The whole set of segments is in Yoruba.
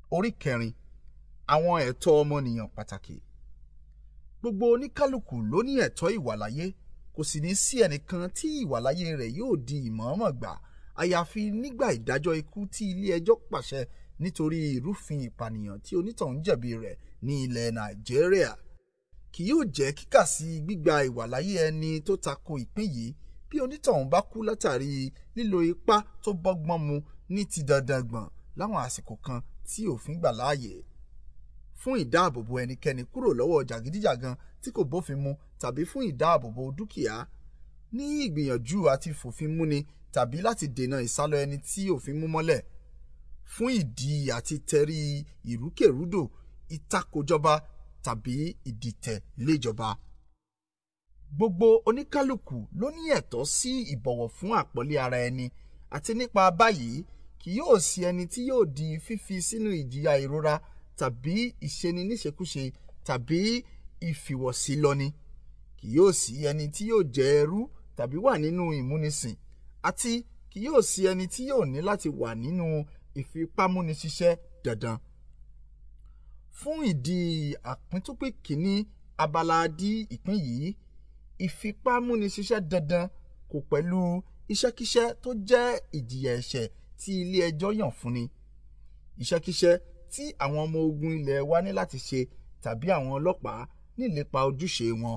orí kẹrin àwọn ẹ̀tọ́ ọmọnìyàn pàtàkì gbogbo oníkálukú ló ní ẹ̀tọ́ ìwàláyé kò sì ní sí ẹnìkan tí ìwàláyé rẹ̀ yóò di ìmọ̀ọ́mọ̀ gbà àyàfi nígbà ìdájọ́ ikú tí ilé ẹjọ́ pàṣẹ nítorí ìrúfin ìpànìyàn tí onítọ̀hún jẹ̀bi rẹ̀ ní ilẹ̀ nàìjíríà kì yóò jẹ́ kíkà sí gbígba ìwàláyé ẹni tó tako ìpín yìí bí onítọ̀hún bá kú látàrí lílo ipá tó bọ́gbọ́n mu ní ti dandan gbọ̀n láwọn àsìkò kan tí òfin gbà láàyè fún ìdáàbòbò ẹnikẹ́ni kúrò lọ́wọ́ jàgídíjàgan tí kò bófin mu tàbí fún ìdáàbòbò dúkìá ní ìgbìyànjú àti fòfin múni tàbí láti dènà ìsálọ ẹni tí òfin mú mọ́lẹ̀ fún ìdí àti tẹrí ìrúkèrúdò ìtakòjọba tàbí ìdìtẹ̀ léjọba. Gbogbo oníkálukú ló ní ẹ̀tọ́ sí ìbọ̀wọ̀ fún àpọ́nlé ara ẹni àti nípa báyìí kì yóò sí ẹni tí yóò di fífi sínú ìjìyà ìrora tàbí ìṣeni níṣekúṣe tàbí ìfìwọ̀sílọ́ni kì yóò sí ẹni tí yóò jẹ ẹrú tàbí wà nínú ìmúnisìn àti kì yóò sí ẹni tí yóò ní láti wà nínú ìfipámúniṣiṣẹ́ dandan. Fún ìdí àpíntúpín kìíní abala dí ìpín yìí ìfipámúniṣiṣẹ́ dandan kò pẹ̀lú iṣẹ́kíṣẹ́ tó jẹ́ ìjìyà ẹ̀ṣẹ̀ tí ilé ẹjọ́ yàn fúnni. Iṣẹ́kíṣẹ́ tí àwọn ọmọ ogun ilẹ̀ wa ní láti ṣe tàbí àwọn ọlọ́pàá ní ìlépa ojúṣe wọn.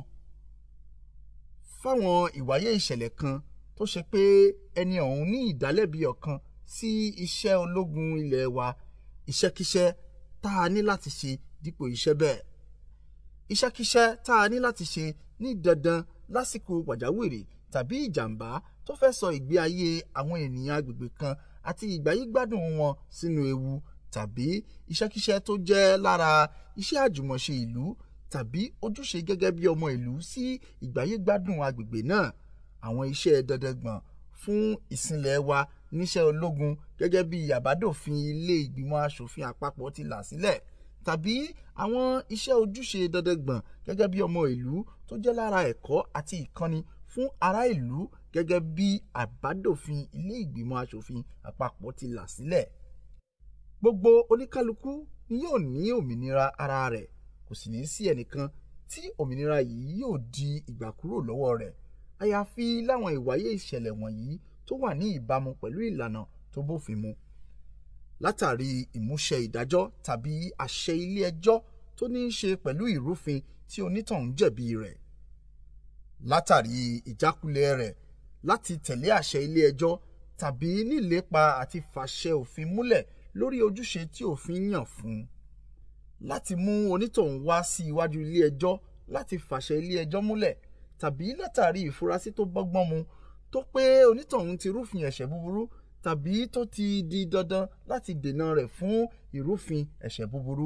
Fáwọn ìwáyé ìṣẹ̀lẹ̀ kan tó ṣe pé ẹni ọ̀hún ní ìdálẹ́bi ọ̀kan sí iṣẹ́ ológun ilẹ̀ wa iṣẹ́kíṣẹ́ tá a ní láti ṣe dípò iṣẹ́ bẹ́ẹ̀. Iṣẹ́kíṣẹ́ tá a ní láti ṣe ní dandan lásìkò pàjáwìrì tàbí ìjàmbá tó fẹ́ sọ ìgbé ayé àwọn ènìyàn agbègbè kan àti ìgbáyégbádùn wọn sínú ewu tàbí iṣẹ́kíṣẹ́ tó jẹ́ lára iṣẹ́ àjùmọ̀ṣe ìlú tàbí ojúṣe gẹ́gẹ́ bí ọmọ ìlú sí ìgbáyégbádùn agbègbè náà àwọn iṣẹ́ dandangbọ̀n fún ìsìnlẹ̀ wa níṣẹ́ ológun gẹ́gẹ́ bí àbádòfin ilé ìgbìmọ̀ asòfin àpapọ̀ ti là sílẹ̀ tàbí àwọn iṣẹ́ ojúṣe dandangbọ̀n gẹ́gẹ́ bí ọmọ ìlú tó jẹ́ lára ẹ̀kọ́ àti ìkọ́ni fún ará ìlú gẹ́gẹ́ bí àbádòfin ilé ìgbìmọ̀ asòfin àpapọ̀ ti là sílẹ̀. Gbogbo oníkálukú ni yóò ní òmìnira ara rẹ̀ kò sì ní sí ẹnìkan tí òmìnira yìí yóò di ìgbà kúrò lọ́wọ́ rẹ̀ àyàfi láwọn ìwáyé ìṣẹ̀lẹ̀ wọ̀nyí tó wà ní ìbámu pẹ̀lú ìlànà tó bófin mu. Látàrí ìmúṣẹ ìdájọ́ tàbí àṣẹ ilé ẹjọ́ tó ní í ṣe pẹ̀lú ìrúfin tí onítọ̀hún jẹ̀bi rẹ̀. Látàrí ìjákulẹ̀ rẹ̀ láti tẹ̀lé àṣẹ ilé ẹjọ́ tàbí nílépa àti fàṣẹ òfin múlẹ̀ lórí ojúṣe tí òfin yàn fún un. Láti mú onítọ̀hún wá sí iwájú ilé ẹjọ́ láti fàṣẹ ilé ẹjọ́ múlẹ̀ tàbí látàrí ìfurasí tó bọ́gbọ́n mu tó pé onítọ̀hún ti rúfin ẹ̀ṣẹ̀ búburú tàbí tó ti di dandan láti dènà rẹ̀ fún ìrúfin ẹ̀ṣẹ̀ búburú.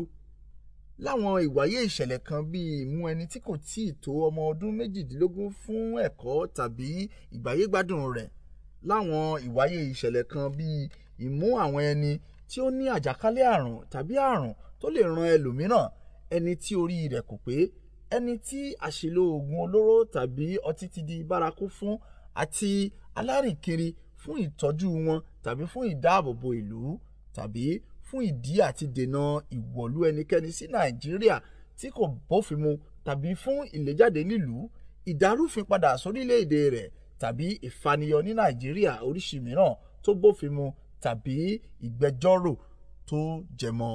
Láwọn ìwáyé ìṣẹ̀lẹ̀ kan bíi ìmú ẹni tí kò tíì tó ọmọ ọdún méjìdínlógún fún ẹ̀kọ́ tàbí ìgbáyégbádùn rẹ̀. Láwọn ìwáyé ìṣẹ̀lẹ̀ kan bíi ìmú àwọn ẹni tí ó ní àjàkálẹ̀ àrùn tàbí àrùn tó lè ran ẹlòmíràn ẹni tí orí rẹ̀ kò pé ẹni tí àṣìlò oògùn olóró tàbí ọtí ti di bárakú fún àti alárìnkiri fún ìtọ́jú wọn tàbí fún ìdáàbòbò ìlú tàbí fún ìdí àti dènà ìwọ̀lú ẹnikẹ́ni sí Nàìjíríà tí kò bófin mu tàbí fún ìléjáde nílùú ìdárúfin padà sórílẹ̀-èdè rẹ̀ tàbí ìfaniyọ ní Nàìjíríà oríṣi mìíràn tó bófin mu tàbí ìgbẹjọ́rò tó jẹmọ́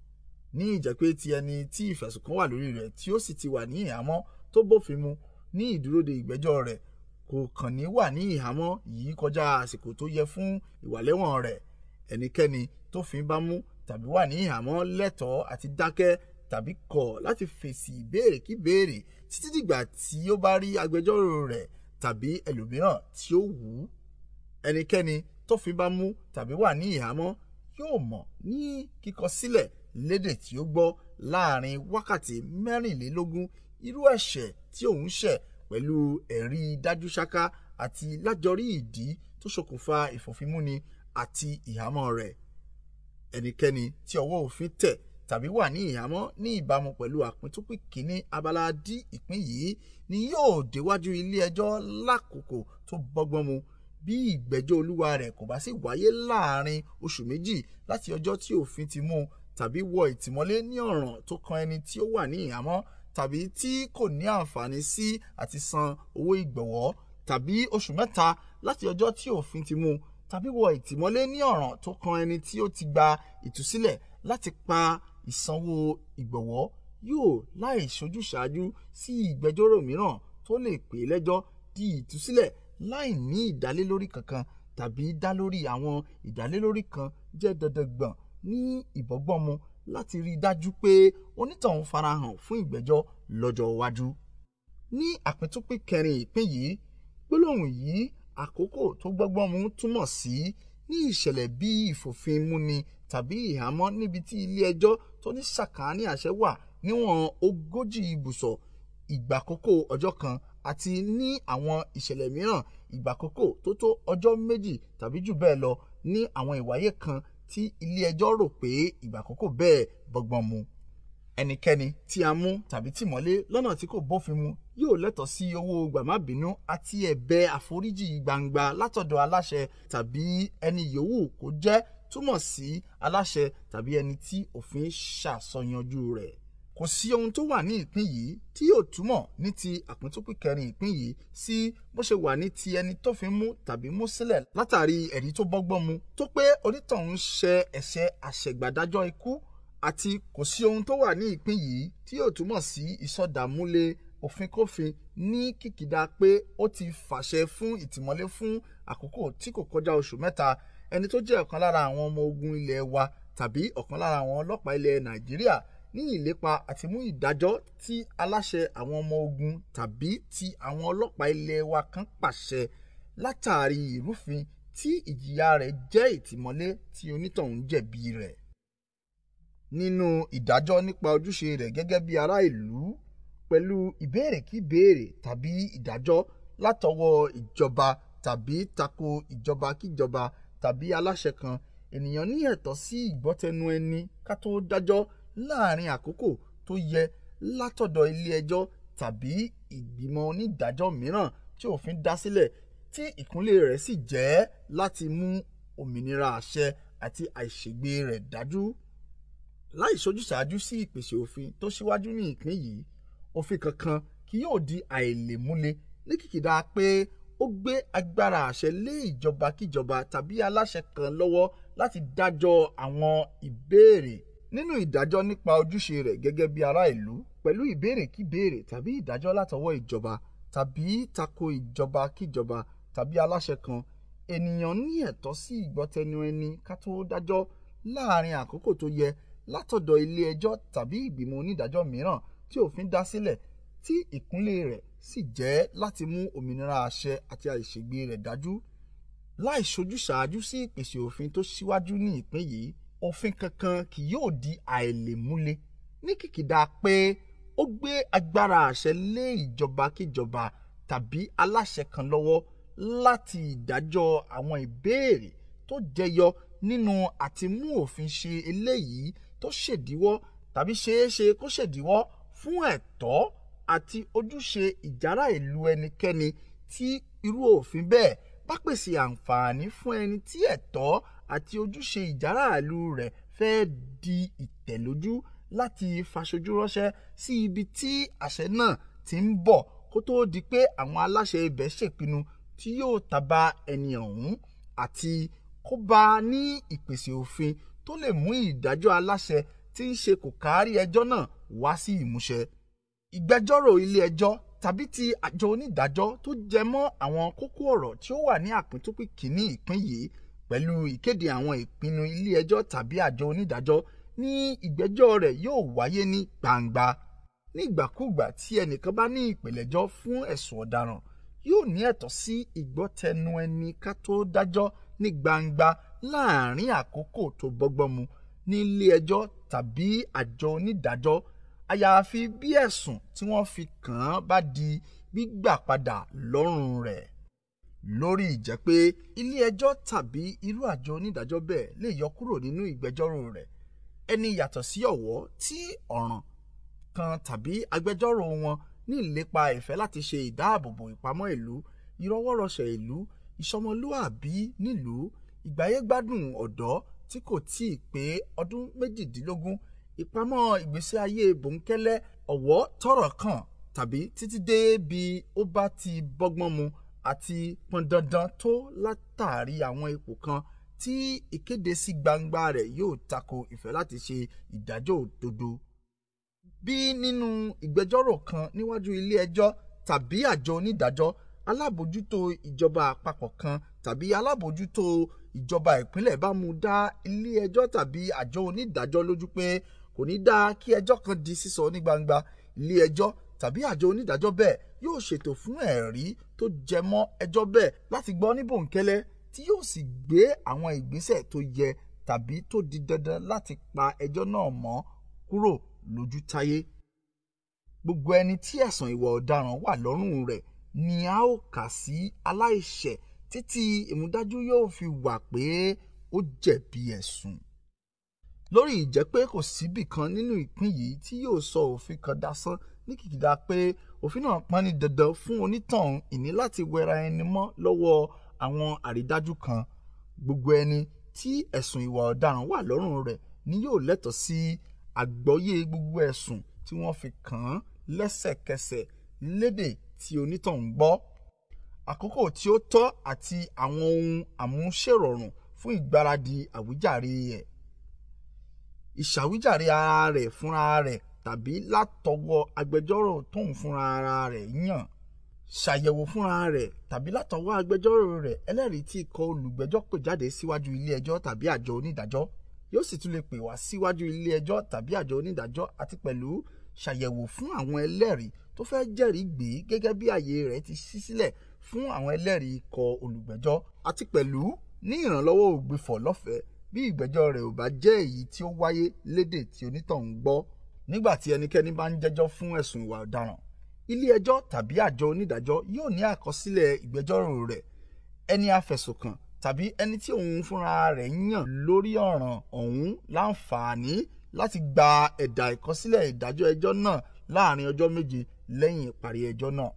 ní ìjẹ́pé ti ẹni tí ìfẹ̀sùnkàn wà lórí rẹ̀ tí ó sì ti wà ní ìhámọ́ tó bófin mu ní ìdúróde ìgbẹ́jọ́ rẹ̀ kò kàn ní wà ní ìhámọ́ yìí kọjá àsìkò tó yẹ fún ìwàlẹ́wọ̀n rẹ̀ ẹnikẹ́ni tófin bá mú tàbí wà ní ìhámọ́ lẹ́tọ̀ọ́ àti dákẹ́ tàbí kọ̀ láti fèsì ìbéèrè kí béèrè títí dìgbà tí ó bá rí agbẹjọ́rò rẹ̀ tàbí ẹlòmíràn tí ó wù ú ẹnikẹ́ni tófin bá mú tàbí wà ní ìhámọ́ yóò mọ̀ ní kíkọ sílẹ̀ lédè tí ó gbọ́ láàrin wákàtí mẹ́rìnlélógún irú ẹ̀ṣẹ̀ tí òun ṣẹ̀ pẹ̀lú ẹ̀rí dájú ṣáká àti lájọrí ìdí tó ṣokùnfà ìfòfinmúni àti ìhámọ́ rẹ̀. ẹnikẹ́ni tí ọwọ́ òfin tẹ̀ tàbí wà ní ìhámọ́ ní ìbámu pẹ̀lú àpíntúpín kínní abala d ìpín yìí ni yóò déwájú ilé ẹjọ́ lákòókò tó bọ́gbọ́n mu bí ìgbẹ́jọ́ olúwa rẹ̀ kò bá sì wáyé láàrin oṣù méjì láti ọjọ́ tí òfin ti mú tàbí wọ ìtìmọ́lé ní ọ̀ràn tó kan ẹni tí ó wà ní ìhámọ́ tàbí tí kò ní àǹfààní sí àti san owó ìgbọ̀wọ́ tàbí oṣù mẹ́ta láti ọjọ́ tí òfin ti mú tàbí wọ ìtìmọ́lé ní ọ̀ràn tó kan ẹni tí ó ti gba ìtúsílẹ̀ láti pa ìsanwó ìgbọ̀wọ́ yóò láì ṣojúṣàájú sí ìgbẹ́jọ́rò mìíràn tó lè pè é lẹ́jọ́ di ìtúsílẹ̀ láì ní ìdálélórí kankan tàbí dá lórí àwọn ìdálélórí kan jẹ́ dandan gbọ̀n ní ìbọ́gbọ́mu láti rí i dájú pé onítọ̀hún farahàn fún ìgbẹ́jọ́ lọ́jọ́ iwájú. ní àpíntúpín kẹrin ìpín yìí gbólóhùn yìí àkókò tó gbọ́gbọ́n mu túmọ̀ sí ní ìṣẹ̀lẹ̀ bí ìfòfinmúni tàbí ìhámọ́ níbi tí ilé ẹjọ́ tó ní sàkáání àṣẹ wà níwọ̀n ogójì ibùsọ̀ ìgbàkókò ọjọ́ kan àti ní àwọn ìṣẹ̀lẹ̀ mìíràn ìgbàkókò tó tó ọjọ́ méjì tàbí jù bẹ́ẹ̀ lọ ní àwọn ìwáyé kan tí ilé ẹjọ́ rò pé ìgbàkókò bẹ́ẹ̀ bọ́gbọ́n mu. ẹnikẹ́ni tí a mú tàbí tì mọ́lé lọ́nà tí kò bófin mu yóò lẹ́tọ̀ọ́ sí owó gbàmábínú àti ẹ̀bẹ̀ àforíjì gbangba látọ̀dọ̀ aláṣẹ tàbí ẹni yòówù kó jẹ́ túmọ̀ sí aláṣẹ tàbí ẹni tí òfin ṣàsọyanjú rẹ̀ kò sí ohun tó wà ní ìpín yìí tí yóò túmọ̀ ní ti àpíntúpín kẹrin ìpín yìí sí bó ṣe wà ní ti ẹni tó fi mú tàbí mú sílẹ̀ látàrí ẹ̀rí tó bọ́gbọ́n mu tó pé onítọ̀hún ṣe ẹ̀ṣẹ̀ àṣẹ̀gbàdájọ́ ikú àti kò sí ohun tó wà ní ìpín yìí tí yóò túmọ̀ sí ìsọdàmúlé òfin-kófin ní kìkìdá pé ó ti fàṣẹ fún ìtìmọ́lé fún àkókò tí kò kọjá oṣù mẹ́ta ẹni tó jẹ́ ọ̀kan lára àwọn ọmọ ogun ilẹ̀ wa tàbí ọ̀kan lára àwọn ọlọ́pàá ilẹ̀ Nàìjíríà ní ìlépa àti mú ìdájọ́ tí aláṣẹ àwọn ọmọ ogun tàbí ti àwọn ọlọ́pàá ilé wa kan pàṣẹ látàrí ìrúfin tí ìjìyà rẹ̀ jẹ́ ìtìmọ́lé tí onítọ̀hún jẹ̀bi rẹ̀. nínú ìdájọ́ nípa ojúṣe rẹ̀ gẹ́gẹ́ bí ará ìlú pẹ̀lú ìbéèrè kí béèrè tàbí ìdájọ́ látọwọ́ ìjọba tàbí tako ìjọba kíjọba tàbí aláṣẹ kan ènìyàn ní ẹ̀tọ́ sí ìgbọ́tẹnu ẹni ká tó dájọ́ láàrin àkókò tó yẹ látọ̀dọ̀ ilé ẹjọ́ tàbí ìgbìmọ̀ onídàájọ́ mìíràn tí òfin dá sílẹ̀ tí ìkúnlẹ̀ rẹ̀ sì jẹ́ láti mú òmìnira àṣẹ àti àìṣègbè rẹ̀ dájú. láì ṣojúṣàájú sí ìpèsè òfin tó ṣíwájú ní ìpín yìí òfin kankan kì yóò di àìlèmúlé ní kìkìdá pé ó gbé agbára àṣẹ lé ìjọba kíjọba tàbí aláṣẹ kan lọ́wọ́ láti dájọ́ àwọn ìbéèrè nínú ìdájọ́ nípa ojúṣe rẹ̀ gẹ́gẹ́ bí ará ìlú pẹ̀lú ìbéèrè kí béèrè tàbí ìdájọ́ látọwọ́ ìjọba tàbí tako ìjọba kíjọba tàbí aláṣẹ kan ènìyàn ní ẹ̀tọ́ sí ìgbọ́tẹnu ẹni ká tó dájọ́ láàrin àkókò tó yẹ látọ̀dọ̀ ilé ẹjọ́ tàbí ìgbìmọ̀ onídàájọ́ mìíràn tí òfin dá sílẹ̀ tí ìkúnlẹ̀ rẹ̀ sì jẹ́ láti mú òmìnira àṣẹ àti àìṣègbè rẹ̀ dájú láì ṣojúṣàájú sí ìpèsè òfin tó ṣíwájú ní ìpín yìí òfin kankan kì yóò di àìlèmúlé ní kìkìdá pé ó gbé agbára àṣẹ lé ìjọba kíjọba tàbí aláṣẹ kan lọ́wọ́ láti ìdájọ́ àwọn ìbéèrè tó jẹyọ nínú àti mú òfin ṣe eléyìí tó ṣèdíwọ́ tàbí ṣeéṣe kó ṣèdíwọ́ fún ẹ̀tọ́ àti ojúṣe ìjárá ìlú ẹnikẹ́ni tí irú òfin bẹ́ẹ̀ bá pèsè àǹfààní fún ẹni tí ẹ̀tọ́ àti ojúṣe ìjáràlú rẹ̀ fẹ́ di ìtẹ̀lójú láti faṣojú ránṣẹ́ sí ibi tí àṣẹ náà ti ń bọ̀ kó tóó di pé àwọn aláṣẹ ibẹ̀ ṣèpinnu tí yóò tàbá ẹni ọ̀hún àti kó bá a ní ìpèsè òfin tó lè mú ìdájọ́ aláṣẹ tí ń ṣe kò kárí ẹjọ́ náà wá sí ìmúṣẹ. ìgbẹ́jọ́rò ilé ẹjọ́ tàbí ti àjọ onídàájọ́ tó jẹ mọ́ àwọn kókó ọ̀rọ̀ tí ó wà ní àpíntúpín kìíní ìpín yìí pẹ̀lú ìkéde àwọn ìpinnu ilé ẹjọ́ tàbí àjọ onídàájọ́ ní ìgbẹ́jọ́ rẹ̀ yóò wáyé ní gbangba ní ìgbàkúùgbà tí ẹnìkan bá ní ìpìlẹ̀jọ́ fún ẹ̀sùn ọ̀daràn yóò ní ẹ̀tọ́ sí ìgbọ́tẹnu ẹni ká tó dájọ́ ní gbangba láàrin àkókò tó bọ́gbọ́n mu ní ilé ẹjọ́ tàbí àjọ onídàájọ́ àyàfi bí ẹ̀sùn tí wọ́n fi kàn án bá di gbígbà padà lọ́rùn rẹ̀ lórí ìjẹ́ pé ilé ẹjọ́ tàbí irú àjọ onídàájọ́ bẹ́ẹ̀ lè yọ kúrò nínú ìgbẹ́jọ́rò rẹ̀ ẹni yàtọ̀ sí ọ̀wọ́ tí ọ̀ràn kan tàbí agbẹjọ́rò wọn ní ìlépa ìfẹ́ láti ṣe ìdáàbòbò ìpamọ́ ìlú ìrọwọ́rọsẹ̀ ìlú ìsọmọlúàbí nílùú ìgbáyégbádùn ọ̀dọ́ tí kò tíì pé ọdún méjìdínlógún ìpamọ́ ìgbésí ayé bòńkẹ́lẹ́ ọ̀wọ́ tọ̀rọ̀ kàn tàbí títí dé bí ó bá ti bọ́gbọ́n mu àti pọn dandan tó látàrí àwọn ipò kan tí ìkéde sí gbangba rẹ̀ yóò tako ìfẹ́ láti ṣe ìdájọ́ òdodo. bí nínú ìgbẹ́jọ́rò kan níwájú ilé ẹjọ́ tàbí àjọ onídàájọ́ alábòójútó ìjọba àpapọ̀ kan tàbí alábòójútó ìjọba ìpínlẹ̀ bá mú dá ilé ẹjọ́ tàbí àjọ onídàájọ́ lójú pé kò ní dáa kí ẹjọ́ kan di sísọ ní gbangba ilé ẹjọ́ tàbí àjọ onídàájọ́ bẹ́ẹ̀ yóò ṣètò fún ẹ̀rí tó jẹ mọ́ ẹjọ́ bẹ́ẹ̀ láti gbọ́ ní bòńkẹ́lẹ́ tí yóò sì gbé àwọn ìgbésẹ̀ tó yẹ tàbí tó di dandan láti pa ẹjọ́ náà mọ́ kúrò lójú táyé. gbogbo ẹni tí ẹ̀sùn ìwà ọ̀daràn wà lọ́rùn rẹ̀ ni a ó kà sí aláìṣẹ̀ títí ìmúdájú yóò fi wà pé ó jẹ̀bi ẹ̀sùn. lórí ìjẹ́ pé kò síbì kan nínú ìpín yìí tí yóò sọ òfin kan dasán ní kìkìdá pé òfin náà pọn ní dandan fún onítọ̀hún ìní láti wẹra ẹni mọ́ lọ́wọ́ àwọn àrídájú kan gbogbo ẹni tí ẹ̀sùn ìwà ọ̀daràn wà lọ́rùn rẹ̀ ni yóò lẹ́tọ̀ọ́ sí àgbọ́yé gbogbo ẹ̀sùn tí wọ́n fi kàn án lẹ́sẹ̀kẹsẹ̀ lédè tí onítọ̀hún gbọ́ àkókò tí ó tọ́ àti àwọn ohun àmúṣèrọ̀rùn fún ìgbáradì àwíjàre ẹ̀ ìṣàwíjàre ara rẹ̀ fúnra rẹ̀ tàbí látọwọ́ agbẹjọ́rò tóun fúnra ara rẹ̀ yàn ṣàyẹ̀wò fúnra rẹ̀ tàbí látọwọ́ agbẹjọ́rò rẹ̀ ẹlẹ́rìí tí ikọ̀ olùgbẹ́jọ́ pè jáde síwájú ilé ẹjọ́ tàbí àjọ onídàájọ́ yóò sì tún lè pè wá síwájú ilé ẹjọ́ tàbí àjọ onídàájọ́ àti pẹ̀lú ṣàyẹ̀wò fún àwọn ẹlẹ́rìí tó fẹ́ jẹ́rìí gbé gẹ́gẹ́ bí àyè rẹ̀ ti ṣí sílẹ̀ fún àwọn ẹlẹ́rìí ikọ̀ olùgbẹ́jọ́ àti pẹ̀lú ní ìrànlọ́wọ́ ògbìfọ̀ lọ́fẹ̀ẹ́ bí ìgbẹ́jọ́ rẹ̀ ò bá jẹ́ èyí tí ó wáyé lédè tí onítọ̀hún gbọ́ nígbà tí ẹnikẹ́ni bá ń jẹ́jọ́ fún ẹ̀sùn ìwà ọ̀daràn ilé ẹjọ́ tàbí àjọ onídàájọ́ yóò ní àkọsílẹ̀ ìgbẹ́jọ́rò rẹ̀ ẹni afẹ̀sùnkàn tàbí ẹni tí òun fúnra rẹ̀ yàn lórí ọ̀ràn ọ̀hún láǹfààní láti gba ẹ̀dà ìkọsílẹ̀ ìdájọ́ ẹjọ́ náà láàrin ọjọ́ méje lẹ́yìn ìparí ẹjọ́ náà.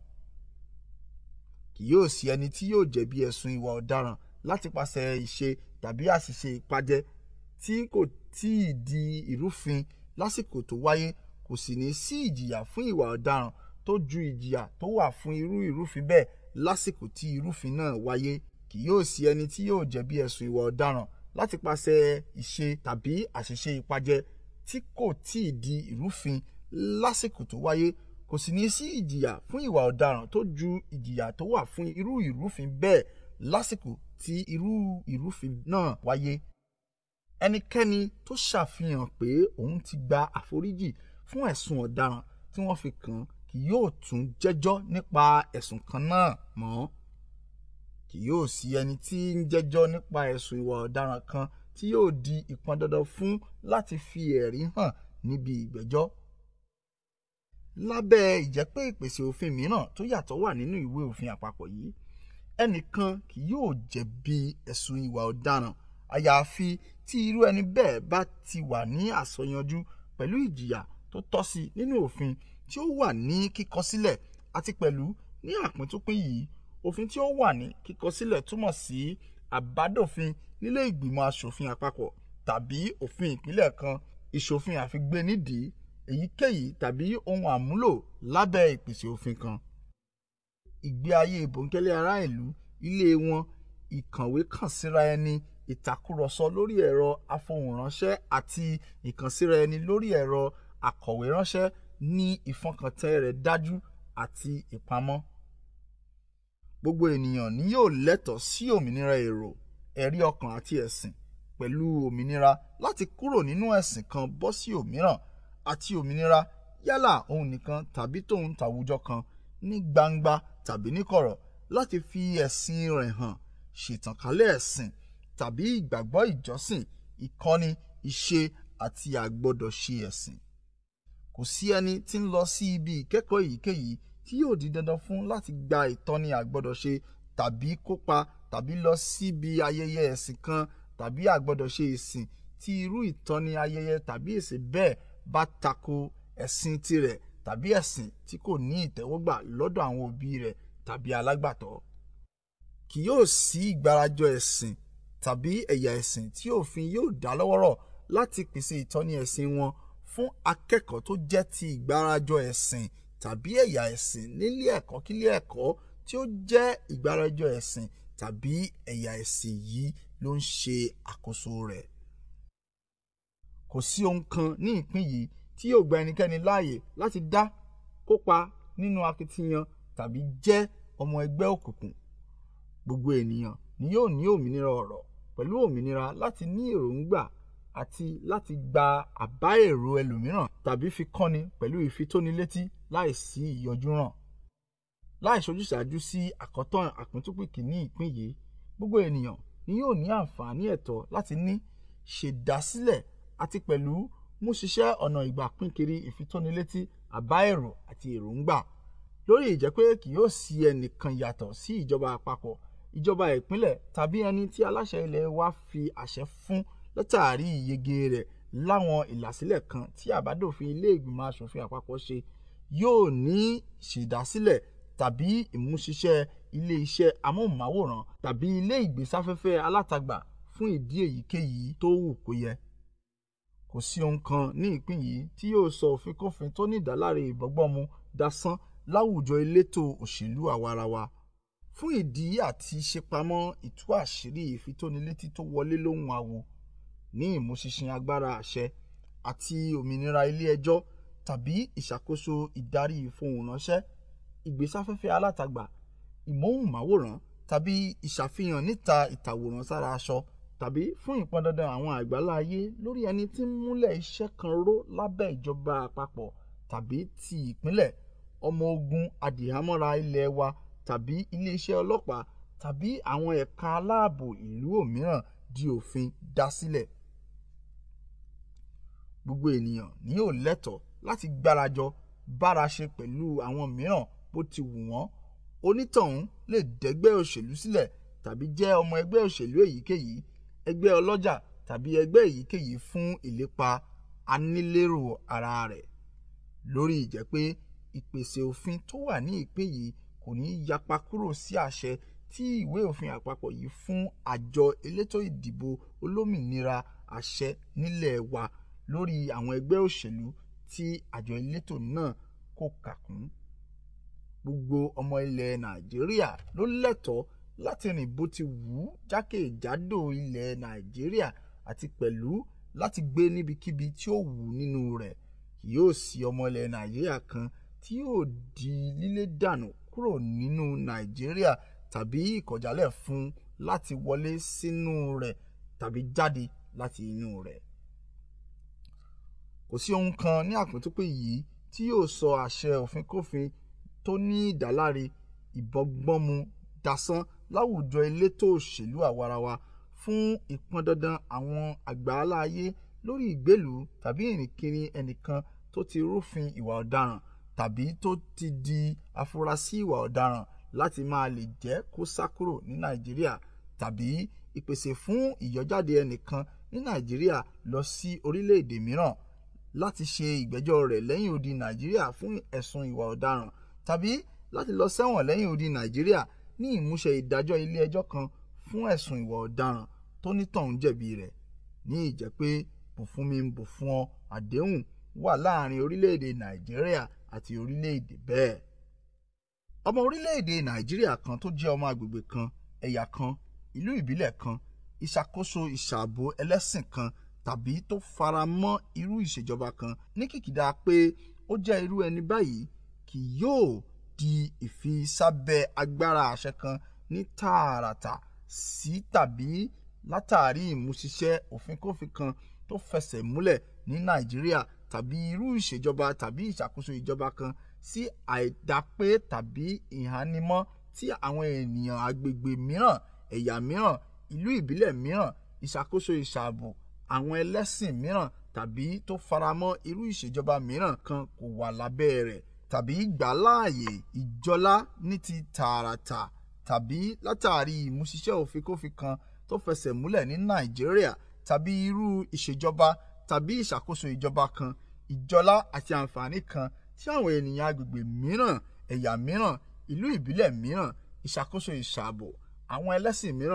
kì yóò sí ẹni tí yóò jẹ̀bi ẹ̀sùn ìwà ọ̀daràn láti pàṣẹ ìṣe tàbí àṣìṣe ìpàjẹ́ tí kò tíì di ìrúfin lásìkò tó wáyé kò sì ní sí ìjìyà fún ìwà ọ̀daràn tó ju ìjìyà tó wà fún irú ìrúfin bẹ́ẹ̀ lásìkò tí ìrúfin náà wáyé kì yóò sí ẹni tí yóò jẹ̀bi ẹ̀sùn ìwà ọ̀daràn láti pàṣẹ ìṣe tàbí àṣìṣe ìpàjẹ́ tí kò tíì di ìrúfin lásìkò tó wáyé kò sì ní sí ìjìyà fún ìwà ọ̀daràn tó ju ìjìyà tó wà fún irú ìrúfin bẹ́ẹ̀ lásìkò tí irú ìrúfin náà wáyé ẹnikẹ́ni tó ṣàfihàn pé òun ti gba àforíjì fún ẹ̀sùn ọ̀daràn tí wọ́n fi kàn án kì yóò tún jẹ́jọ́ nípa ẹ̀sùn kan náà mọ́ kì yóò sí ẹni tí ń jẹ́jọ́ nípa ẹ̀sùn ìwà ọ̀daràn kan tí yóò di ìpọn dandan fún láti fi ẹ̀rí hàn níbi ìgbẹ́jọ́. lábẹ́ ìjẹ́pẹ́ ìpèsè òfin mìíràn tó yàtọ̀ wà nínú ìwé òfin àpapọ̀ yìí ẹnìkan kì yóò jẹ̀bi ẹ̀sùn ìwà ọ̀daràn àyàfi tí irú ẹni bẹ́ẹ̀ bá ti wà ní àsọyanjú pẹ̀lú ìjìyà tó tọ́ sí nínú òfin tí ó wà ní kíkọ sílẹ̀ àti pẹ̀lú ní àpíntúpín yìí òfin tí ó wà ní kíkọ sílẹ̀ túmọ̀ sí àbádòfin nílé ìgbìmọ̀ asòfin àpapọ̀ tàbí òfin ìpínlẹ̀ kan ìṣòfin àfigbé nídìí èyíkéyìí tàbí ohun àmúlò lábẹ́ ìpèsè òfin kan. ìgbé ayé bòńkẹ́lẹ́ ará ìlú ilé wọn ìkànwé kàn síra ẹni ìtàkùrọ̀sọ lórí ẹ̀rọ afohùnránṣẹ́ àti ìkànsíra ẹni lórí ẹ̀rọ akọ̀wé ránṣẹ́ ní ìfọkàntẹ́ rẹ̀ dájú àti ìpamọ́. gbogbo ènìyàn ni yóò lẹ́tọ̀ọ́ sí òmìnira èrò ẹ̀rí ọkàn àti ẹ̀sìn pẹ̀lú òmìnira láti kúrò nínú ẹ̀sìn kan bọ́ sí òmíràn àti òmìnira yálà òun nìkan tàbí tòun tàwùjọ kan ní gbangba tàbí níkọ̀rọ̀ láti fi ẹ̀sìn rẹ̀ hàn ṣètànkálẹ̀ ẹ̀sìn tàbí ìgbàgbọ́ ìjọsìn ìkọ́ni ìṣe àti àgbọ́dọ̀ṣe ẹ̀sìn. kò sí ẹni tí ń lọ sí ibi ìkẹ́kọ̀ọ́ èyíkéyìí tí yóò di dandan fún láti gba ìtọ́ni àgbọ́dọ̀ṣe tàbí kópa tàbí lọ síbi ayẹyẹ ẹ̀sìn kan tàbí àgbọ́dọ̀ṣe ìsìn tí irú ìtọ́ni ayẹyẹ tàbí ìsìn bẹ́ẹ̀ bá tako ẹ̀sìn tirẹ̀ tàbí ẹ̀sìn tí kò ní ìtẹ́wọ́gbà lọ́dọ̀ àwọn òbí rẹ̀ tàbí alágbàtọ́. kì yóò sí ìgbàrajọ ẹ̀sìn tàbí ẹ̀yà ẹ̀sìn tí òfin yóò dá lọ́wọ́rọ̀ láti pèsè ìtọ́ni ẹ̀sìn wọn fún akẹ́kọ̀ọ́ tó jẹ́ ti ìgbárajọ ẹ̀sìn tàbí ẹ̀yà ẹ̀sìn nílé ẹ̀kọ́ kílé ẹ̀kọ́ tí ó jẹ́ ìgbárajọ ẹ̀sìn tàbí ẹ̀yà ẹ̀sìn yìí ló ń ṣe àkóso rẹ̀. Kò sí ohun kan ní ìpín yìí tí yóò gba ẹnikẹ́ni láàyè láti dá kópa nínú akitiyan tàbí jẹ́ ọmọ ẹgbẹ́ òkùnkùn. Gbogbo ènìyàn ni yóò ní òmìnira ọ̀rọ̀ pẹ̀lú òmìnira láti ní èròńgbà àti láti gba àbá èrò ẹlòmíràn tàbí fi kọ́ni pẹ̀lú ìfitónilétí láìsí ìyọjúràn. Láì ṣojúsàájú sí àkọ́tán àpíntúpìkì ní ìpín yìí, gbogbo ènìyàn ni yóò ní àǹfààní ẹ̀tọ́ láti ní, ṣèdásílẹ̀ àti pẹ̀lú mú ṣiṣẹ́ ọ̀nà ìgbà pínkiri ìfitónilétí àbá èrò àti èròńgbà lórí ìjẹ́ pé kì yóò sí ẹnìkan yàtọ̀ sí ìjọba àpapọ̀, ìjọba ìpínlẹ̀ tàbí ẹni tí aláṣẹ ilẹ̀ wa fi àṣẹ fún látàrí ìyege rẹ̀ láwọn ìlàsílẹ̀ kan tí àbádòfin ilé ìgbìmọ̀ aṣòfin àpapọ̀ ṣe yóò ní ṣèdásílẹ̀ tàbí ìmúṣiṣẹ́ ilé iṣẹ́ amóhùnmáwòrán tàbí ilé ìgbésáfẹ́fẹ́ alátagbà fún ìdí èyíkéyìí tó wù kó yẹ. Kò sí ohun kan ní ìpín yìí tí yóò sọ òfínkófìn tó ní ìdáláre ìbọ́gbọ́mu dasán láwùjọ elétò òṣèlú àwarawa. Fún ìdí àti ṣepamọ́ ìtú àṣírí ìfitónilétí tó wọlé lóhùn àwo ní ìmúṣinṣin agbára àṣẹ àti òmìnira ilé ẹjọ́ tàbí ìṣàkóso ìdarí ìfohùnránṣẹ́, ìgbésáfẹ́fẹ́ alátagbà, ìmóhùnmáwòrán tàbí ìṣàfihàn níta ìtàwòrán sára aṣọ tàbí fún ìpọndandan àwọn àgbálá ayé lórí ẹni tí ń múlẹ̀ iṣẹ́ kan ró lábẹ́ ìjọba àpapọ̀ tàbí ti ìpínlẹ̀, ọmọ ogun adìhámọ́ra ilẹ̀ wa tàbí iléeṣẹ́ ọlọ́pàá tàbí àwọn ẹ̀ka aláàbò ìlú òmíràn di òfin dá sílẹ̀. Gbogbo ènìyàn ni yóò lẹ́tọ̀ọ́ láti gbárajọ báraṣe pẹ̀lú àwọn mìíràn bó ti wù wọ́n. Onítọ̀hún lè dẹ́gbẹ́ òṣèlú sílẹ̀ tàbí jẹ́ ọmọ ẹgbẹ́ òṣèlú èyíkéyìí, ẹgbẹ́ ọlọ́jà tàbí ẹgbẹ́ èyíkéyìí fún ìlépa anílérò ara rẹ̀. Lórí ìjẹ́ pé ìpèsè òfin tó wà ní ìpín yìí kò ní yapa kúrò sí àṣẹ tí ìwé òfin àpapọ̀ yìí fún àjọ elétò ìdìbò olómìnira àṣẹ nílẹ̀ wa lórí àwọn ẹgbẹ́ òṣèlú tí àjọ elétò náà kò kà kún. Gbogbo ọmọ ilẹ̀ Nàìjíríà ló lẹ́tọ̀ọ́ láti rìn bó ti wù ú jákèjádò ilẹ̀ Nàìjíríà àti pẹ̀lú láti gbé níbikíbi tí ó wù ú nínú rẹ̀. Kì yóò sí ọmọ ilẹ̀ Nàìjíríà kan tí yóò di lílé dànù kúrò nínú Nàìjíríà tàbí ìkọ̀jálẹ̀ fún un láti wọlé sínú rẹ̀ tàbí jáde láti inú rẹ̀. Kò sí ohun kan ní àpíntúpì yìí tí yóò sọ àṣẹ òfínkófìn tó ní ìdáláre ìbọ́gbọ́mu dasán láwùjọ elétò òṣèlú àwarawa fún ìpọndandan àwọn àgbáálá ayé lórí ìgbélùú tàbí ìrìnkiri ẹnìkan tó ti rúfin ìwà ọ̀daràn tàbí tó ti di afurasí ìwà ọ̀daràn láti máa lè jẹ́ kó sá kúrò ní Nàìjíríà tàbí ìpèsè fún ìyọjáde ẹnìkan ní Nàìjíríà lọ sí orílẹ̀-èdè mìíràn láti ṣe ìgbẹ́jọ́ rẹ̀ lẹ́yìn odi Nàìjíríà fún ẹ̀sùn ìwà ọ̀daràn tàbí láti lọ sẹ́wọ̀n lẹ́yìn odi Nàìjíríà ní ìmúṣẹ ìdájọ́ ilé ẹjọ́ kan fún ẹ̀sùn ìwà ọ̀daràn tó nítọ̀hún jẹ̀bi rẹ̀ ní ìjẹ́ pé bùfúnmi ń bù fún ọ àdéhùn wà láàrin orílẹ̀-èdè Nàìjíríà àti orílẹ̀-èdè bẹ́ẹ̀. Ọmọ orílẹ̀-èdè Nàìjíríà kan tó jẹ́ ọmọ agbègbè kan, ẹ̀yà kan, ìlú ìbílẹ̀ kan, ìṣàkóso ìṣààbò ẹlẹ́sìn kan tàbí tó fara mọ́ irú ìṣèjọba kan ní kìkìdá pé ó jẹ́ irú ẹni báyìí kì yóò di ìfisábẹ́ agbára àṣẹ kan ní tààràtà sí tàbí látàrí ìmúṣiṣẹ́ òfínkófìn kan tó fẹsẹ̀ múlẹ̀ ní Nàìjíríà tàbí irú ìṣèjọba tàbí ìṣàkóso ìjọba kan sí àìdápé tàbí ìhánímọ́ tí àwọn ènìyàn agbègbè mìíràn, ẹ̀yà mìíràn, ìlú ìbílẹ̀ mìíràn, ìṣàkóso ìṣààbò àwọn ẹlẹ́sìn mìíràn tàbí tó faramọ́ irú ìṣèjọba mìíràn kan kò wà lábẹ́ rẹ̀ tàbí ìgbàláàyè ìjọlá ní ti tààràtà tàbí látàrí ìmúṣiṣẹ́ òfínkófìn kan tó fẹsẹ̀ múlẹ̀ ní Nàìjíríà tàbí irú ìṣèjọba tàbí ìṣàkóso ìjọba kan, ìjọlá àti àǹfààní kan tí àwọn ènìyàn agbègbè mìíràn, ẹ̀yà mìíràn, ìlú ìbílẹ̀ mìíràn, ìṣàkóso ìṣààbò àwọn ẹlẹ́sìn mìíràn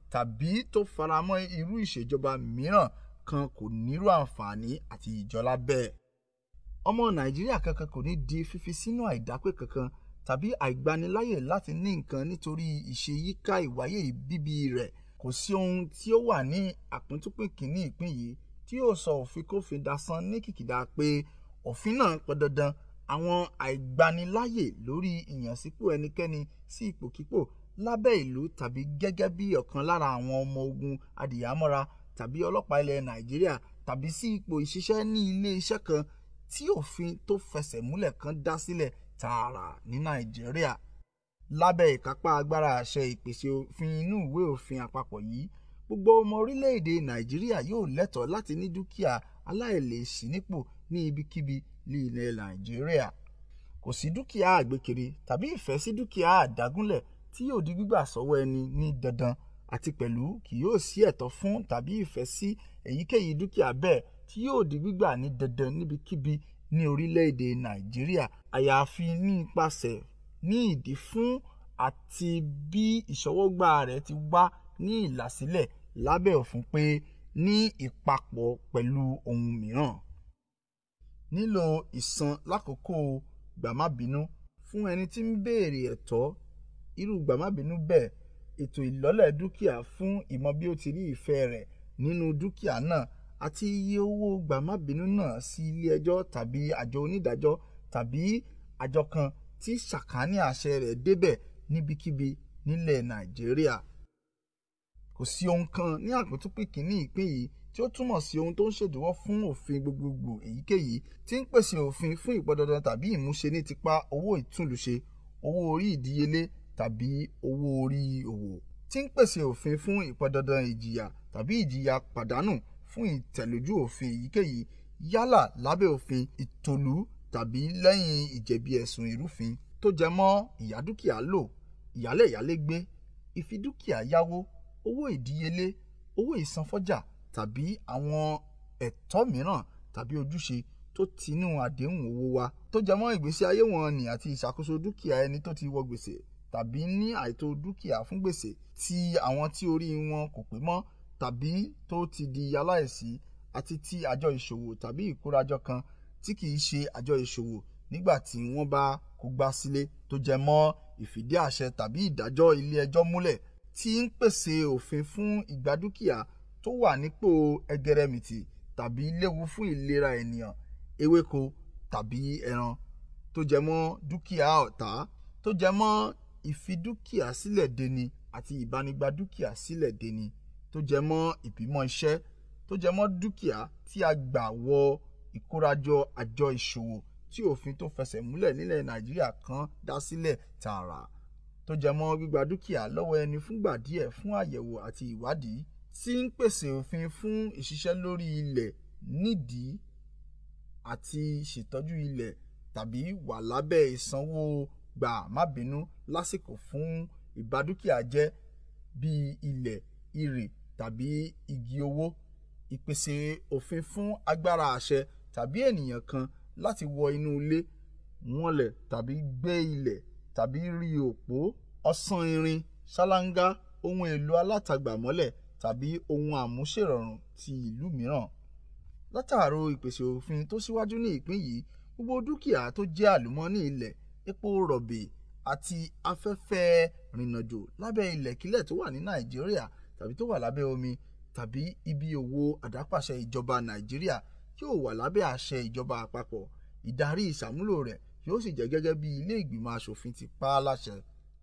tàbí tó faramọ́ irú ìṣèjọba mìíràn kan kò nírú àǹfààní àti ìjọlá bẹ́ẹ̀. ọmọ nàìjíríà kankan kò ní di fífi sínú àìdápé kankan tàbí àìgbaniláyè láti ní nǹkan nítorí ìṣeyíká ìwáyé bíbí rẹ̀ kò sí ohun tí ó wà ní àpíntúpín kìíní ìpín yìí tí yóò sọ òfin kófin dasán ní kìkìdá pé òfin náà pọn dandan àwọn àìgbaniláyè lórí ìyànsípò ẹnikẹ́ni sí ipòkípò lábẹ́ ìlú tàbí gẹ́gẹ́ bí ọ̀kan lára àwọn ọmọ ogun adìyàmọ́ra tàbí ọlọ́pàá ilẹ̀ nàìjíríà tàbí sí ipò ìṣiṣẹ́ ní ilé iṣẹ́ kan tí òfin tó fẹsẹ̀ múlẹ̀ kan dá sílẹ̀ tààrà ní nàìjíríà lábẹ́ ìkápá agbára àṣẹ ìpèsè òfin inú ìwé òfin àpapọ̀ yìí gbogbo ọmọ orílẹ̀-èdè nàìjíríà yóò lẹ́tọ̀ọ́ láti ní dúkìá aláìlèsí nípò ní ibikíbi ní ilẹ̀ nàìjíríà kò sí dúkìá àgbékiri tàbí ìfẹ́ sí dúkìá àdágúnlẹ̀ tí yóò di gbígbà sọ́wọ́ ẹni ní dandan àti pẹ̀lú kì yóò sí ẹ̀tọ́ fún tàbí ìfẹ́ sí èyíkéyìí dúkìá bẹ́ẹ̀ tí yóò di gbígbà ní dandan níbikíbi ní orílẹ̀-èdè nàìjíríà àyàfi nípasẹ̀ ní ìdí fún àti bí ìṣọwọ́gbà rẹ̀ ti wá ní ìlàsílẹ̀ lábẹ́ òfin pé ní ìpapọ̀ pẹ̀lú ohun mìíràn. nílò ìsan lákòókò gbàmábínú fún ẹni tí ń béèrè ẹ̀tọ́ irú gbàmábínú bẹ́ẹ̀ ètò ìlọ́lẹ̀ dúkìá fún ìmọ̀ bí ó ti rí ìfẹ́ rẹ̀ nínú dúkìá náà àti iye owó gbàmábínú náà sí ilé ẹjọ́ tàbí àjọ onídàájọ́ tàbí àjọ kan tí sàkání àṣẹ rẹ̀ débẹ̀ níbikíbi nílẹ̀ nàìjíríà. kò sí ohun kan ní àpótúpì kìíní ìpín yìí tí ó túmọ̀ sí ohun tó ń ṣèdíwọ́ fún òfin gbogbogbò èyíkéyìí tí ń pèsè òfin fún ìpọdandan tàbí ìmúṣe ní tipa owó ìtúnlùṣe owó orí ìdíyelé tàbí owó orí òwò tí ń pèsè òfin fún ìpọdandan ìjìyà tàbí ìjìyà pàdánù fún ìtẹ̀lójú òfin èyíkéyìí yálà lábẹ́ òfin ìtòlú tàbí lẹ́yìn ìjẹ̀bi ẹ̀sùn ìrúfin tó jẹ mọ́ ìyádúkìá lò ìyálẹ̀ ìyálégbé ìfidúkìá yáwó owó ìdíyelé owó ìsanfọ́jà tàbí àwọn ẹ̀tọ́ mìíràn tàbí ojúṣe tó tinú àdéhùn owó wa tó jẹ mọ́ ìgbésí ayé wọn ni àti ìṣàkóso dúkìá ẹni tó ti wọ gbèsè tàbí ní àìtó dúkìá fún gbèsè ti àwọn tí orí wọn kò pé mọ́ tàbí tó ti di aláìsí àti ti àjọ ìṣòwò tàbí ìkórajọ kan tí kìí ṣe àjọ ìṣòwò nígbà tí wọ́n bá kó gbá sílé tó jẹ mọ́ ìfìdí àṣẹ tàbí ìdájọ́ ilé ẹjọ́ múlẹ̀ tí ń pèsè òfin fún ìgbà dúkìá tó wà nípò ẹgẹrẹmìtì tàbí léwu fún ìlera ènìyàn ewéko tàbí ẹran tó jẹ mọ́ dúkìá ọ̀tá tó jẹ mọ́ ìfidúkìá sílẹ̀ deni àti ìbánigbà dúkìá sílẹ̀ deni tó jẹ mọ́ ìbímọ iṣẹ́ tó jẹ mọ́ dúkìá tí a gbà wọ ìkórajọ àjọ ìṣòwò tí òfin tó fẹsẹ̀ múlẹ̀ nílẹ̀ nàìjíríà kan dá sílẹ̀ tààrà tó jẹ mọ́ gbígba dúkìá lọ́wọ́ ẹni fúngbà díẹ̀ fún àyẹ̀wò àti ìwádìí tí ń pèsè òfin fún ìṣiṣẹ́ lórí ilẹ̀ nídìí àti ṣètọ́jú ilẹ̀ tàbí wà lábẹ́ ìsanwó gbà má bínú lásìkò fún ìbádúkìá jẹ́ bíi ilẹ̀ irè tàbí igi owó ìpèsè òfin fún agbára àṣẹ tàbí ènìyàn kan láti wọ inú ilé wọnlẹ̀ tàbí gbé ilẹ̀ tàbí rí òpó ọ̀sán irin ṣáláńgá ohun èlò alátagbà mọ́lẹ̀ tàbí ohun àmúṣèrọ̀rùn ti ìlú mìíràn. látàrò ìpèsè òfin tó síwájú ní ìpín yìí gbogbo dúkìá tó jẹ́ àlùmọ́ọ́nì ilẹ̀ epo rọ̀bì àti afẹ́fẹ́ rìnnàjò lábẹ́ ilẹ̀kílẹ̀ tó wà ní nàìjíríà tàbí tó wà lábẹ́ omi tàbí ibi òwò àdápàṣẹ ìjọba nàìjíríà yóò wà lábẹ́ àṣẹ ìjọba àpapọ̀ ìdarí ìṣàmúlò rẹ̀ yóò sì jẹ́ gẹ́gẹ́ bí ilé ìgbìmọ̀ asòfin ti pa á láṣẹ.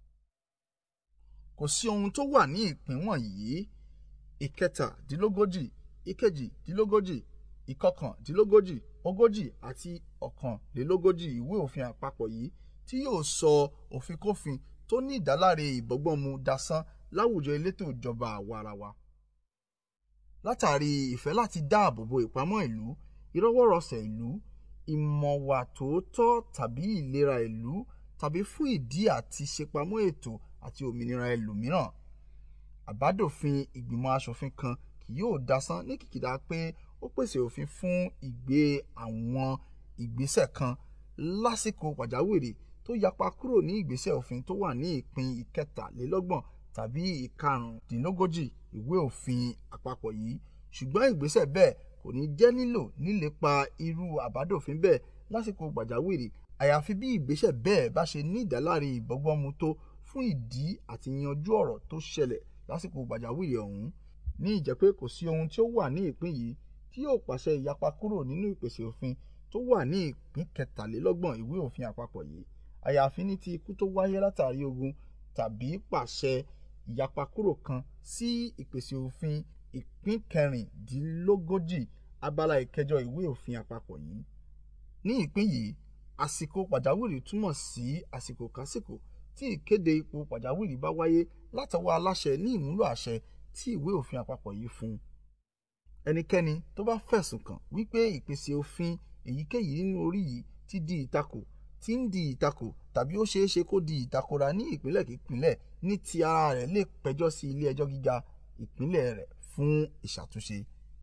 kò sí ohun tó wà ní ìpín wọ̀nyí ìkẹtàdínlógójì ìkejìdínlógójì ìkọkàndínlógójì ogójì àti ọ̀kànlélógójì ìwé òfin àpapọ̀ yìí tí yóò sọ òfin-kófin tó ní ìdáláre ìbọ́gbọ́nmu dasán láwùjọ elétò ìjọba àwarawa. látàrí ìfẹ́ láti dáàbò bo ìpamọ́ ìlú ìrọwọ́rọsẹ̀ ìlú ìmọ̀wà tòótọ́ tàbí ìlera ìlú tàbí fún ìdí àti ṣepamọ́ ètò àti òmìnira ẹlòmíràn. àbádòfin ìgbìmọ̀ asòfin kan kì yóò dasán ní kìkìdá pé ó pèsè òfin fún ìgbé àwọn ìgbésẹ̀ kan lásìkò pàjáwìrì tó yapa kúrò ní ìgbésẹ̀ òfin tó wà ní ìpín ìkẹtàlélọ́gbọ̀n tàbí ìkarùndínlógójì ìwé òfin àpapọ̀ yìí ṣùgbọ́n ìgbésẹ̀ bẹ́ẹ̀ kò ní jẹ́ nílò nílépa irú àbádòfin bẹ́ẹ̀ lásìkò pàjáwìrì àyàfi bí ìgbésẹ̀ bẹ́ẹ̀ bá ṣe ní ìdáláre ìbọ́gbọ́nmu tó fún ìdí àti yanjú ọ̀rọ̀ tó ṣẹlẹ̀ lásìkò pàjáwìrì ọ̀hún ní ìjẹ́ pé kò sí ohun tí ó wà ní ìpín yìí tí yóò pàṣẹ ìyapa kúrò nínú ìpèsè òfin tó wà ní ìpín kẹtàlélọ́gbọ̀n ìwé òfin àpapọ̀ yìí àyàfi ní ti ikú tó wáyé látàrí ogun tàbí pàṣẹ ìyapa kúrò kan sí ìpèsè òfin ìpín kẹrìndínlógójì abala ìkẹjọ ìwé òfin àpapọ̀ yìí ní ìpín yìí àsìkò pàjáwìrì túmọ̀ sí àsìkò kásìkò tí ìkéde ipò pàjáwìrì bá wáyé látọwọ́ aláṣẹ ní ìmúlò àṣẹ tí ìwé òfin àpapọ̀ yìí fún un. ẹnikẹ́ni tó bá fẹ̀sùn kàn wípé ìpèsè òfin èyíkéyìí nínú orí yìí ti di ìtakò tí ń di ìtakò tàbí ó ṣeé ṣe kó di ìtakora ní ìpínlẹ̀ kípínlẹ̀ ní ti ara rẹ̀ lè pẹjọ́ sí ilé ẹjọ́ gíga ìpínlẹ̀ rẹ̀ fún ìṣàtúnṣe.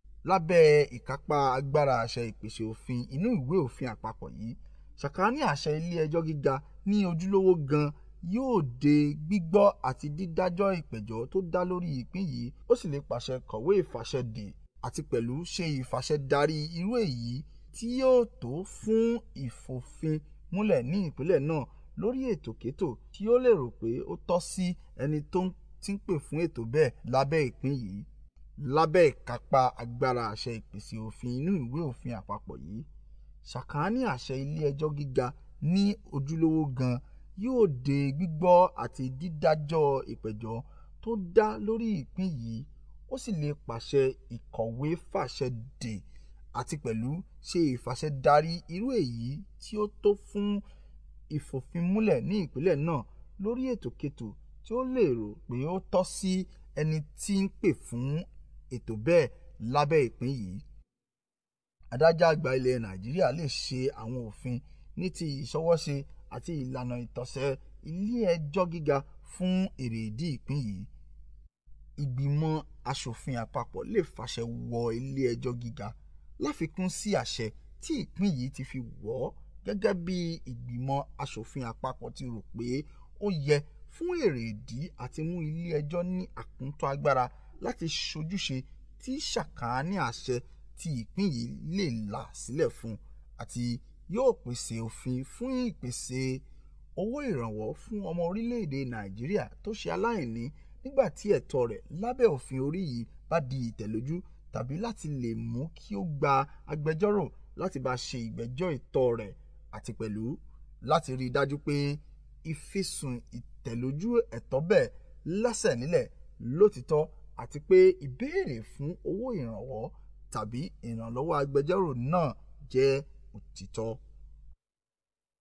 lábẹ́ ìkápá agbára àṣẹ ìpèsè òfin inú ìwé òfin àpapọ̀ yìí ṣàkání àṣẹ ilé ẹjọ́ gíga ní ojúlówó gan yóò de gbígbọ́ àti dídájọ́ ìpẹ̀jọ́ tó dá lórí ìpín yìí ó sì lè pàṣẹ kọ̀wé ìfàṣẹdè àti pẹ̀lú ṣe ìfàṣẹdarí irú èyí tí yóò tó fún ìfòfin múlẹ̀ ní ìpínlẹ̀ náà lórí ètòkétò tí ó lè rò pé ó tọ́ sí ẹni tó ti ń pè fún ètò bẹ́ẹ̀ lábẹ́ ìpín yìí lábẹ́ ìkápá agbára àṣẹ ìpèsè òfin inú ìwé òfin àpapọ̀ yìí ṣàkání àṣẹ ilé ẹjọ́ gíga ní ojúlówó gan yóò de gbígbọ́ àti dídájọ́ ìpẹ̀jọ́ tó dá lórí ìpín yìí ó sì lè pàṣẹ ìkọ̀wé fàṣẹ dè àti pẹ̀lú ṣe ìfàṣẹdarí irú èyí tí ó tó fún ìfòfinmúlẹ̀ ní ìpínlẹ̀ náà lórí ètòkètò tí ó lè rò pé ó tọ́ sí ẹni tí ń pè fún ètò bẹ́ẹ̀ lábẹ́ ìpín yìí. adájọ́ àgbà ilẹ̀ nàìjíríà lè ṣe àwọn òfin ní ti ìṣọwọ́ṣe àti ìlànà ìtọ̀sẹ̀ ilé ẹjọ́ gíga fún èrèdí ìpín yìí. ìgbìmọ̀ asòfin àpapọ̀ lè fàṣẹ wọ ilé ẹjọ́ gíga láfikún sí àṣẹ tí ìpín yìí ti fi wọ̀ ọ́ gẹ́gẹ́ bí ìgbìmọ̀ asòfin àpapọ̀ ti rò pé ó yẹ fún èrèdí àti mú ilé ẹjọ́ ní àkúntọ́ agbára láti ṣojúṣe tí ṣàkání àṣẹ tí ìpín yìí lè là sílẹ̀ fún àti yóò pèsè òfin fún ìpèsè owó ìrànwọ́ fún ọmọ orílẹ̀-èdè nàìjíríà tó ṣe aláìní nígbà tí ẹ̀tọ́ rẹ̀ lábẹ́ òfin orí yìí bá di ìtẹ̀lójú tàbí láti lè mú kí ó gba agbẹjọ́rò láti bá ṣe ìgbẹ́jọ́ ìtọ́ rẹ̀ àti pẹ̀lú láti rí i dájú pé ìfisùn ìtẹ̀lójú ẹ̀tọ́ bẹ́ẹ̀ lẹ́sẹ̀ nílẹ̀ lótìtọ́ àti pé ìbéèrè fún owó ìrànwọ́ tàbí ìrànlọ́wọ́ agbẹjọ́rò náà jẹ́ òtítọ́.